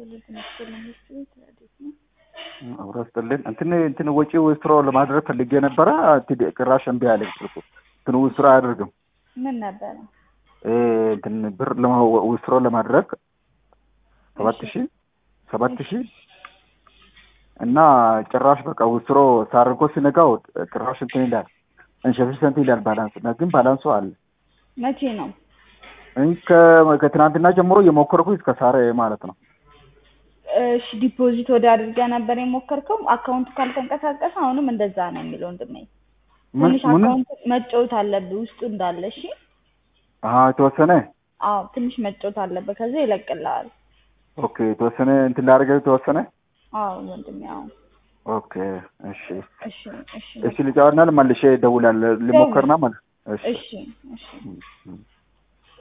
አብሮ ስጥልን እንትን እንትን ወጪ ውስትሮ ለማድረግ ፈልጌ ነበረ። እንትን ቅራሽ እምቢ አለኝ ስልኩ። እንትን ውስትሮ አያደርግም። ምን ነበረ? እ እንትን ብር ውስትሮ ለማድረግ ሰባት ሺህ ሰባት ሺህ እና ጭራሽ በቃ ውስትሮ ሳርጎ ሲነጋው ጭራሽ እንትን ይላል እንሸፍሸንት ይላል ባላንስ እና ግን ባላንሱ አለ። መቼ ነው? ከ- ከትናንትና ጀምሮ እየሞከርኩ እስከ ሳረ ማለት ነው። እሺ ዲፖዚት ወደ አድርገህ ነበር የሞከርከው። አካውንቱ ካልተንቀሳቀሰ አሁንም እንደዛ ነው የሚለው ወንድሜ። ምን ትንሽ ምን አካውንት መጫወት አለብህ ውስጡ እንዳለ። እሺ አሀ የተወሰነ አዎ ትንሽ መጫወት አለብህ። ከዛ ይለቅልሃል። ኦኬ የተወሰነ እንትን ላደርገው የተወሰነ አዎ ወንድሜ አዎ። ኦኬ እሺ እሺ እሺ እሺ ልጫወትና መልሼ እደውላለሁ ልሞክርና ማለት እሺ እሺ እሺ እሺ